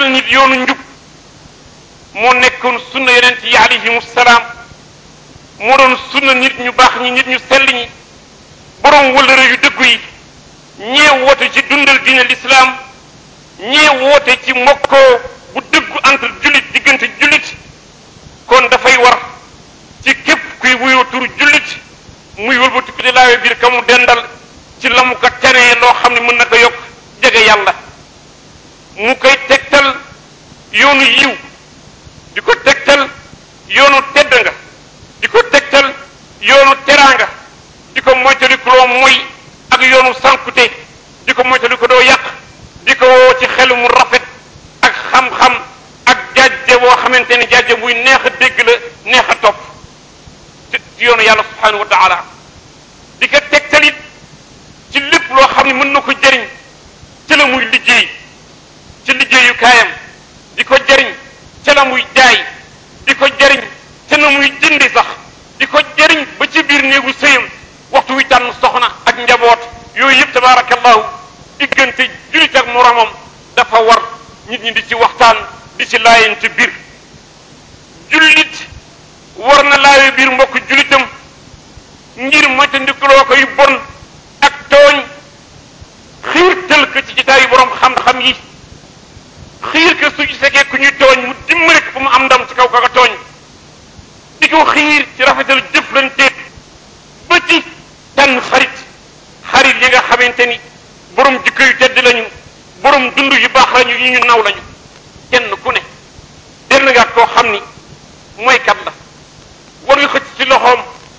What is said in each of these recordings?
tegtal nit yoonu njub moo nekkoon sunna yonent yi alayhimu salaam moo doon sunna nit ñu baax ñi nit ñu sell ñi borom wëllëre yu dëggu yi ñee woote ci dundal diine lislaam ñee woote ci mbokkoo bu dëggu entre jullit diggante jullit kon dafay war ci képp kuy wuyoo turu jullit muy wëlbatiku di laawe biir ka mu dendal ci la mu ko tenee loo xam ne mën na ko yokk jege yàlla mu koy tegtal yoonu yiw di ko tegtal yoonu tedd nga di ko tegtal yoonu teraanga di ko moytalikuloo mooy ak yoonu sankute di ko moytaliku doo yàq di ko woo ci xel mu rafet ak xam-xam ak jajje boo xamante ni jajje buy neex a dégg la neex a topp ci yoonu yàlla subhanahu wa taala di ko tegtalit ci lépp loo xam ne mën na ko jëriñ ci la muy liggéey ci liggéeyu kaayam di ko jëriñ ca la muy jaay di ko jëriñ ca na muy jëndi sax di ko jëriñ ba ci biir néegu sëyam waxtu wi tànn soxna ak njaboot yooyu yëpp tabaarakallahu diggante jullit ak moromam dafa war nit ñi di ci waxtaan di ci laayante biir jullit war na laaye biir mbokk jullitam ngir moytandikuloo ko yu bon ak tooñ xiirtal ko ci jitaayu borom xam-xam yi xiir ko su ci fekkee ku ñuy tooñ mu dimbali ko mu am ndam ci kaw kaka tooñ di ko xiir ci rafetal jëflanteeg ba ci tànn xarit xarit yi nga xamante ni borom jikko yu tedd lañu borom dund yu baax lañu yi ñu naw lañu kenn ku ne denn nga koo xam ni mooy kat la war nga xëcc ci loxoom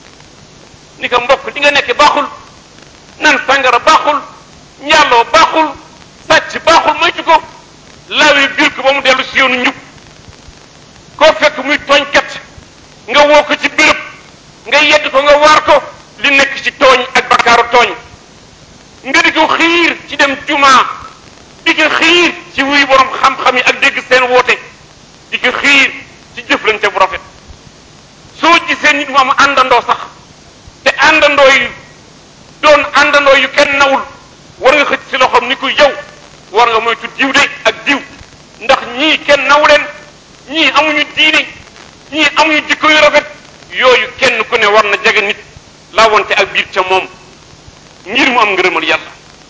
ni ko mbokk li nga nekk baaxul nan sàngara baaxul njaaloo baaxul sàcc baaxul moytu ko laawee biir ko ba mu dellu si yoonu njub koo fekk muy tooñkat nga woo ko ci béréb nga yedd ko nga waar ko li nekk ci tooñ ak bakkaaru tooñ nga di ko xiir ci dem jumaa di ko xiir ci wuy borom xam-xam yi ak dégg seen woote di ko xiir ci jëflante bu rafet soo gisee nit mu am àndandoo sax te àndandoo yu doon àndandoo yu kenn nawul war nga xëcc ci loxoom ni ko yow war nga moytu diw de ak diw ndax ñii kenn naw leen ñii amuñu diine ñii amuñu jikko yu rafet yooyu kenn ku ne war na jege nit laa wonte ak biir ca moom ngir mu am ngërëmal yàlla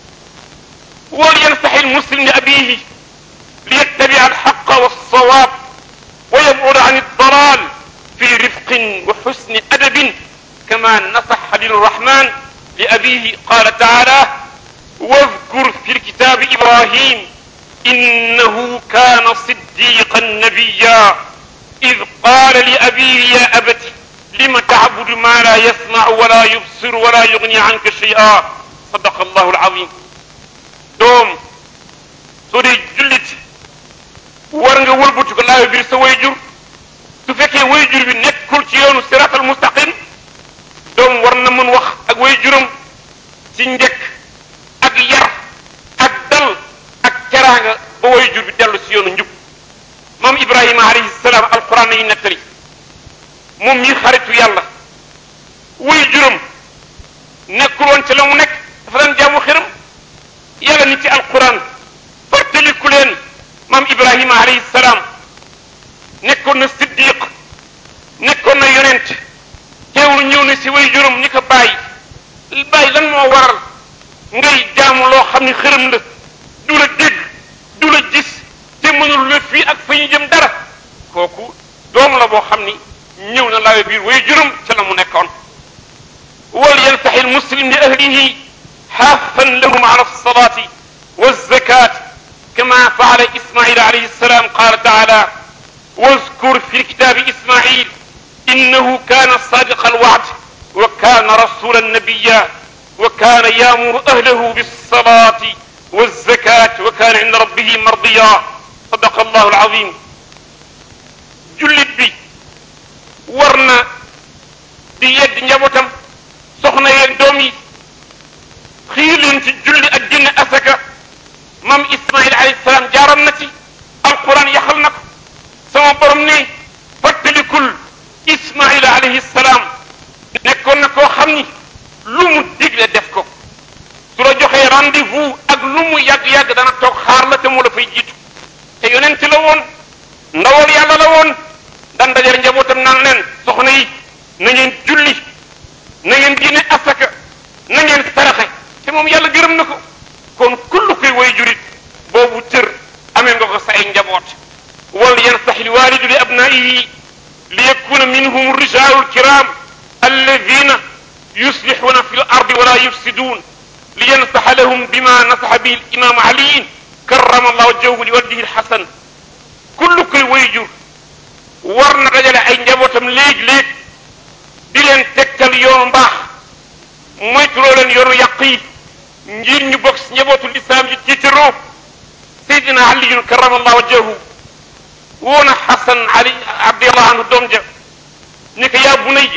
wal yansaxi almuslim li abihi li yattabi alxaqa walsawaab wa yabud an aldalal fi rifqin wa xusni adabin kama nasaxa lilrahman li abihi qala taala واذكر في الكتاب إبراهيم إنه كان صديقا نبيا إذ قال لأبيه يا أبت لم تعبد ما لا يسمع ولا يبصر ولا يغني عنك شيئا صدق الله العظيم doom soo dee jullit war nga wëlbatu ko laayo biir sa wayjur su fekkee wayjur bi nekkul ci yoonu siratal mustaqim doom war na mën wax ak wayjuram ci njëkk ak yar ak dal ak teraanga ba wayjur bi dellu ci yoonu njub moom Ibrahima alayhi salaam alquran nañu nettali moom mii xaritu yàlla wayjuram nekkul woon ci la mu nekk dafa daan jaamu xiram yàlla ni ci alquran fàttaliku leen maam Ibrahima alayhi salaam nekkoon na siddiq nekkoon na yonent teewul ñëw na si wayjuram ni ko bàyyi bàyyi lan moo waral ngay jaamu loo xam ni xërëm la du la dégg du la gis te mënul la fii ak fa ñu jëm dara kooku doom la boo xam ni ñëw na laawe biir way juróom ca la mu nekkoon wal yansaxi almuslim li ahlihi xaafan lahum ala alsalati walzakat kama faala ismail alayhi السلام قال تعالى واذكر في الكتاب إسماعيل إنه كان صادق الوعد وكان رسولا نبيا وكان يامر أهله بالصلاة والزكاة وكان عند ربه مرضيا صدق الله العظيم jullit bi war na di yedd njabootam soxna yeeg doom yi xiir leen ci julli ak génne asaka mam Ismaïl alayhi salaam jaaroon na ci alquran yaxal na ko sama borom ne fàttalikul Ismaïl alayhi salaam nekkoon na koo xam ni lu mu digle def ko su la joxee rendez-vous ak lu mu yàgg-yàgg dana toog xaar la te mu la fay jiitu te yonent la ndawal yàlla la woon daan dajale njabootam naan leen soxna yi na ngeen julli na ngeen génne asaka na ngeen saraxe te moom yàlla gërëm na ko kon kullu koy way jurit boobu cër amee nga ko sa ay njaboot wal yansax lwalidu li abnaihi li yakuna minhum rijalu lkiram alladina yuslixuuna fi l ardi wala yufsidun li yansaxa lahum bima nasaxa bihi limamu aliyin karrama allahu wajhahu li wajhihi lxasan kullu koy way jur war na dajale ay njabootam léeg-léeg di leen tegtal yoonu mbaax moytuloo leen yoonu yàq yi ngir ñu bokk si njabootu lislaam yi tiitaroo Seydina Aliyun karamallahu wajhahu woona Xasan Ali radiyallahu anhu doom ja ni ko yaa bunayya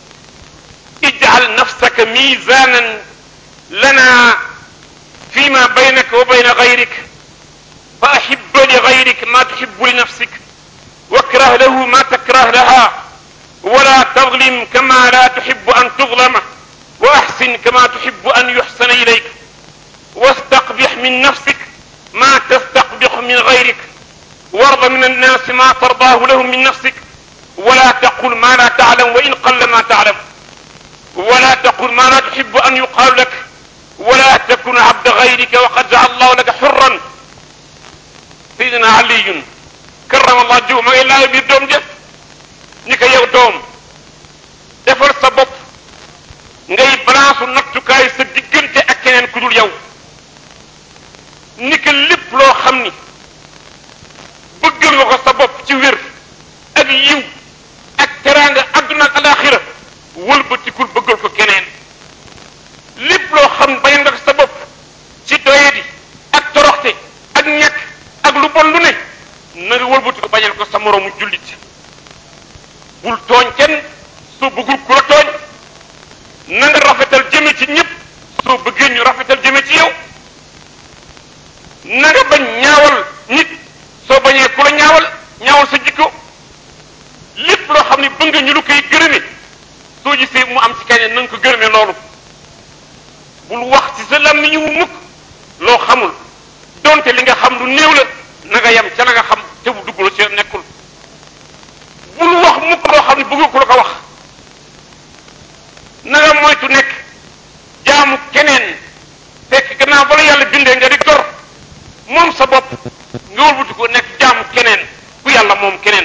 ij'al nafsaka mizanan lana fima baynaka wa bayna gayrik fa ahibba li gayrik ma tuhibbu li nafsik واكره له ما تكره لها ولا تظلم كما لا تحب أن تظلم وأحسن كما تحب أن يحسن إليك واستقبح من نفسك ما تستقبح من غيرك وارض من الناس ما ترضاه لهم من نفسك ولا تقل ما لا تعلم وإن قل ما تعلم ولا تقل ما لا تحب أن يقال لك ولا تكن عبد غيرك وقد جعل الله لك حرا سيدنا علي karamallah jiw ma ngi laay biir doom ja ni ko yow doom defal sa bopp ngay balaasu nattukaay sa diggante ak keneen ku dul yow ni ko lépp loo xam ni bëggal nga ko sa bopp ci wér ak yiw ak teraanga adduna ak alaxira wëlbatikul bëggal ko keneen lépp loo xam ne bañ nga ko sa bopp ci doyadi ak toroxte ak ñàkk ak lu bon lu ne na nga wëlbati ko bañal ko sa moroomu jullit bul tooñ kenn soo bëggul ku la tooñ na nga rafetal jëme ci ñëpp soo bëggee ñu rafetal jëme ci yow na nga bañ ñaawal nit soo bañee ku la ñaawal ñaawal sa jikko lépp loo xam ne bëgg ñu lu koy gërëme soo gisee mu am ci keneen na nga ko gërëme loolu bul wax ci sa làmmiñ wu mukk loo xamul donte li nga xam lu néew la na nga yem ca la nga xam te bu dugg la ci nekkul bul wax mukk loo xam ne bëgg ku la ko wax na nga moytu nekk jaamu keneen fekk gannaaw bala yàlla bindee nga di gor moom sa bopp nga wëlbati ko nekk jaamu keneen ku yàlla moom keneen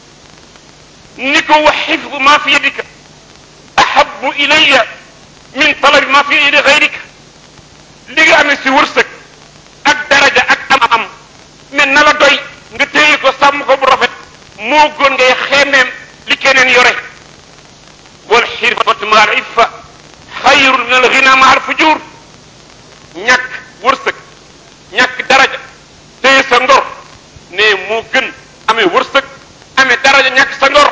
ni ko wa xifdu ma fi yadika ahabu ilayya min talabi ma fi yadi gayrika li nga amee si wërsëg ak daraja ak am-am mais na la doy nga téye ko sàmm ko bu rafet moo gën ngay xeemeem li keneen yore wal xirfatu ma al iffa xayrun min al ghina ma al fujur ñàkk wërsëg ñàkk daraja téye sa ngor ne moo gën amee wërsëg amee daraja ñàkk sa ngor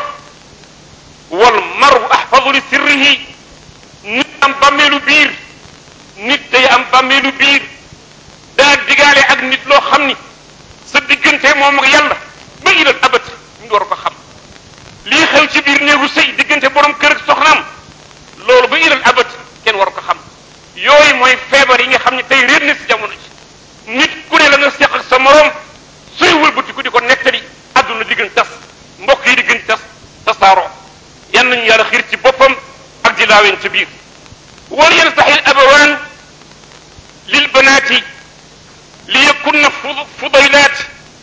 wal maru ahfadu li sirrihi nit am bàmmeelu biir nit day am bàmmeelu biir daa digaale ak nit loo xam ni sa diggante moom ak yàlla ba ilal abat ñu war ko xam lii xew ci biir néegu sëy diggante borom kër ak soxnaam loolu ba ilal abat kenn war ko xam yooyu mooy feebar yi nga xam ne tey réer na si jamono ji nit ku ne la nga seq ak sa morom suy wëlbati ku di ko nettali àdduna di gën tas mbokk yi di gën tas tasaaroo yan nañu yàlla xiir ci boppam ak di laaween ca biir wal yansaxil abawaan lil banaati li yakunna fudaylaat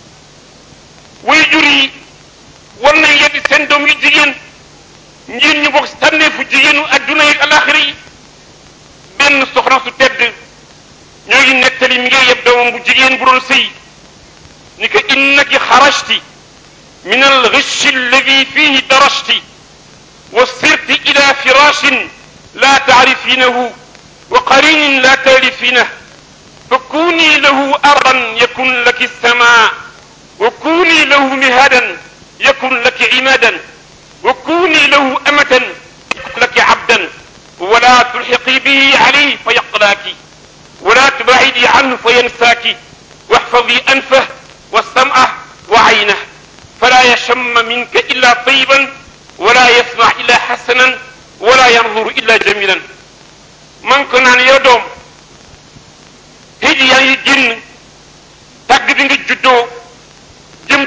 way jur yi war nañ yeddi seen doom yu jigéen ngir ñu bokk tànneefu jigéenu adduna yi alaxira yi benn soxna su tedd ñoo ngi nettali mi ngi yeb doomam bu jigéen bu doon sëy ni ko innaki xarajti min alxishi alladi fihi darajti wa sirti ila firashin la taarifinahu wa qarinin la taalifinah فكوني له أرضا يكن لك السماء وكوني له مهادا يكن لك عمادا وكوني له أمة يكن لك عبدا ولا تلحقي به عليه فيقلاك ولا تبعدي عنه فينساك واحفظي أنفه والسمع وعينه فلا يشم منك إلا طيبا ولا يسمع إلا حسنا ولا ينظر إلا جميلا من كنا يدوم hiji yaa ngi génn tàgg bi nga juddoo jëm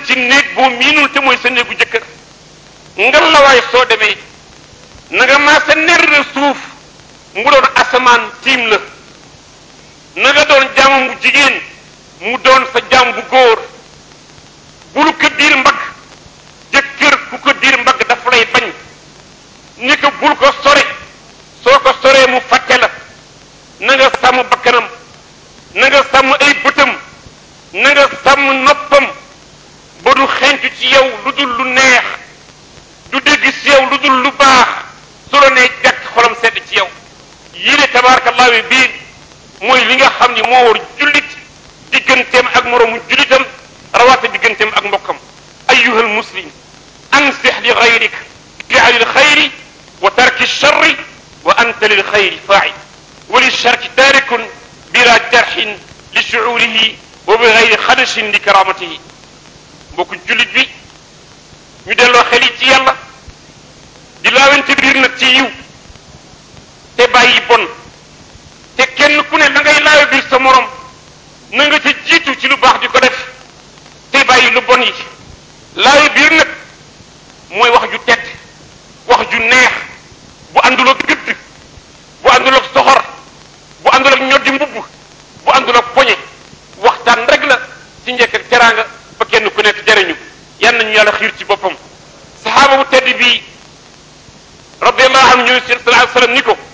ci néeg boo miinul te mooy sa néegu jëkkër ngal la waay soo demee na nga maa sa ner na suuf mu doon asamaan tiim la na nga doon jaamam bu jigéen mu doon sa jaam bu góor bul ko diir mbagg jëkkër ku ko diir mbagg daf lay bañ ni ko bul ko sore soo ko soree mu fàtte la na nga sàmm bakkanam na nga sàmm ay bëtam na nga sàmm noppam ba du xencu ci yow lu dul lu neex du dégg ci yow lu dul lu baax su la nee jàkk xolam sedd ci yow yile tabarakallahu bii mooy li nga xam ni moo war jullit digganteem ak moroomu jullitam rawaate digganteem ak mbokkam ayyuhal muslim ansix li gayrik fi'li lxayri wa tarki lcharri wa anta lilxayri faa'il wa lilcharki taarikun bila jarxin li shucuurihi wa bi gayri xadashin li karamatihi mbokku jullit bi ñu delloo xel yi ci yàlla di laawante biir nag ci yiw te bàyyi bon te kenn ku ne la ngay laawe biir sa morom na nga ca jiitu ci lu baax di ko def te bàyyi lu bon yi laawe biir nag mooy wax ju tedd wax ju neex bu àndul ak gëdd bu àndul ak soxor bu àndul ak ñoddi mbubb bu àndul ak poñe waxtaan rek la ci njëkk ak teraanga ba kenn ku nekk jariñu yan nañu yàlla xiir ci boppam saxaaba bu tedd bii radiallahu anhu ñu sallallahu alayhi wa sallam ni ko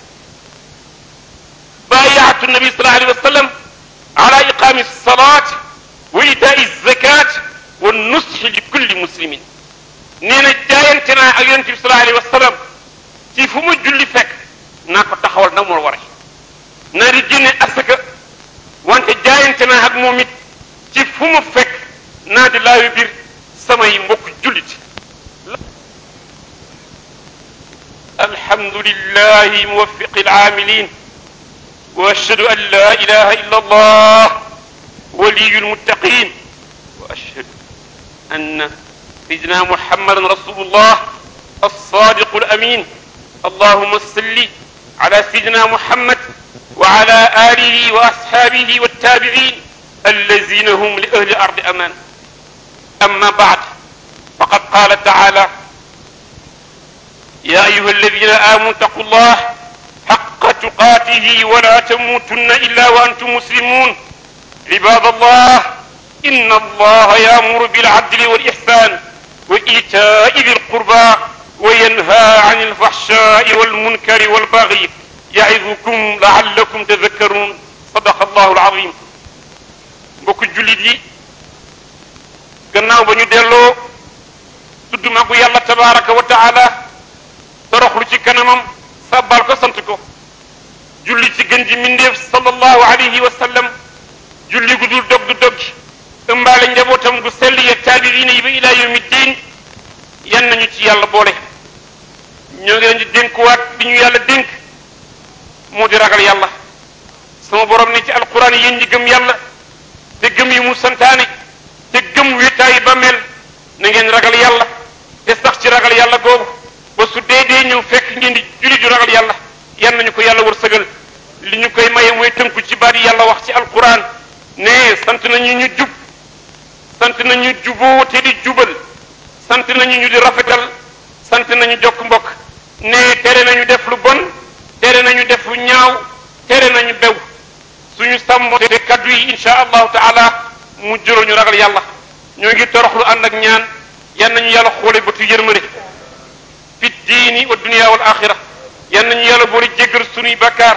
baayaatu nabi sallallahu alayhi wa sallam ala iqaami salaat wa itaai zakat wa nusxi li kulli muslimin nee na jaayante naa ak yonente bi sallallahu alayhi wa sallam ci fu ma julli fekk naa ko taxawal na mu war naa di génne asaka wante jaayante naa ak moom it ci fu ma fekk naa di laawi biir samay mbokk jullit alhamdulillahi muwaffiqi alaamilin wa ashhadu an la ilaha illa allah waliyu lmuttaqin wa ashhadu anna سيدنا محمد رسول الله الصادق الأمين اللهم صل على سيدنا محمد وعلى آله وأصحابه والتابعين الذين هم لأهل الأرض أمان أما بعد فقد قال تعالى يا أيها الذين آمنوا اتقوا الله حق تقاته ولا تموتن إلا وأنتم مسلمون عباد الله إن الله يأمر بالعدل والإحسان وإيتاء ذي القربى وينهى عن الفحشاء والمنكر والبغي يعظكم لعلكم تذكرون صدق الله العظيم mbokk jullit yi gannaaw ba ñu delloo tudd magu yàlla tabaraka wa taala toroxlu ci kanamam sàbbal ko sant ko julli ci gën ji mindeef sallallahu alayhi wa sallam julli gu dul dog du doggi ëmbaale njabootam gu sell ya taabiriina yi ba ilaa yawmi diin yan nañu ci yàlla boole ñoo ngi leen di dénkuwaat bi ñu yàlla dénk moo di ragal yàlla sama borom ne ci alquran yéen ñi gëm yàlla te gëm yi mu santaane te gëm wéetaayi ba mel na ngeen ragal yàlla te sax ci ragal yàlla googu ba su dee dee ñëw fekk ngeen di julli ju ragal yàlla yan nañu ko yàlla wërsëgal li ñu koy maye mooy tënku ci baat yi yàlla wax ci alquran ne sant nañu ñu jub sant nañu juboo te di jubal sant nañu ñu di rafetal sant nañu jokk mbokk ne tere nañu def lu bon tere nañu def lu ñaaw tere nañu bew suñu sàmmo te kaddu yi insha allahu taala mu jural ñu ragal yàlla ñoo ngi toroxlu ànd ak ñaan yan nañu yàlla xoole bëtu yërmande fi diini wa dunia wal axira yan nañu yàlla boole jéggal suñuy bakkaar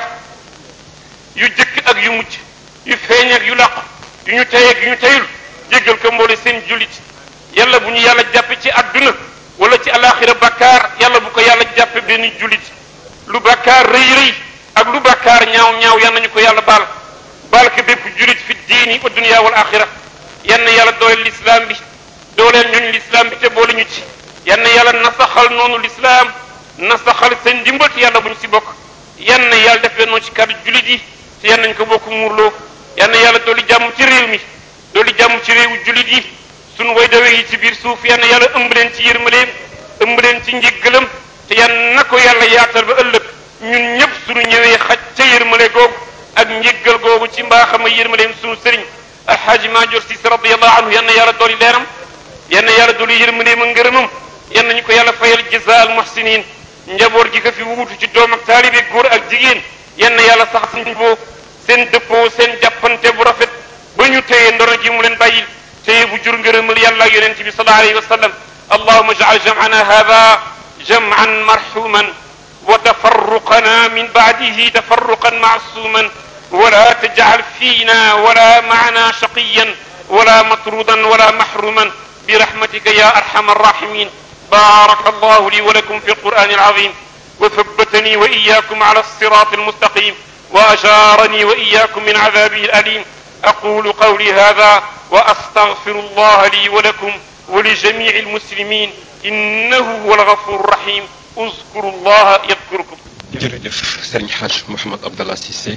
yu jëkk ak yu mujj yu feeñ ak yu làqu yu ñu tey ak yu ñu teyul jéggal ko mboole seen jullit yàlla bu ñu yàlla jàppe ci adduna wala ci alaxira bakkaar yàlla bu ko yàlla jàppe benn jullit lu bakkaar rëy rëy ak lu bakkaar ñaaw ñaaw yan nañu ko yàlla baal baal ko bépp jullit fi diini wa dunia wal axira yan na yàlla dooleel lislaam bi dooleel ñooñu lislaam bi te boole ñu ci yan na yàlla nasaxal noonu lislaam nasaxal seen ndimbal te yàlla bu ñu si bokk yan na yàlla def leen noonu ci kàddu jullit yi te yan nañ ko bokk muurloo yan na yàlla dooli jàmm ci réew mi dooli jàmm ci réewu jullit yi sunu way dawe yi ci biir suuf yan na yàlla ëmb leen ci yërmaleem ëmb leen ci njéggalam te yan na ko yàlla yaatal ba ëllëg ñun ñëpp sunu ñëwee xaj ca yërmale googu ak njéggal googu ci mbaaxam a yërmaleem sunu sëriñ alxaaji Maajoor Si radiyallahu anhu yan na yàlla dooli leeram yenn yàlla dolu yërmandeem ak ngërëmam yenn ñu ko yàlla fayal jazaa al muhsinin njaboot gi ko fi wuutu ci doom ak taalibe góor ak jigéen yenn yàlla sax seen juboo seen dëppoo seen jàppante bu rafet ba ñu téye ndono ji mu leen bàyyil téye bu jur ngërëmal yàlla ak yonent bi sallallahu alayhi wa sallam allahuma jaal jam'ana hada jam'an marhuman wa tafarruqana min ba'dihi tafarruqan ma'suman ولا تجعل فينا ولا معنا شقيا ولا مطرودا ولا محروما برحمتك يا ارحم الراحمين بارك الله لي ولكم في القران العظيم وثبتني واياكم على الصراط المستقيم واجارني واياكم من عذابه الاليم اقول قولي هذا واستغفر الله لي ولكم ولجميع المسلمين انه هو الغفور الرحيم اذكروا الله يذكركم jërëjëf Serigne Hadj Mouhamed Abdallah Cissé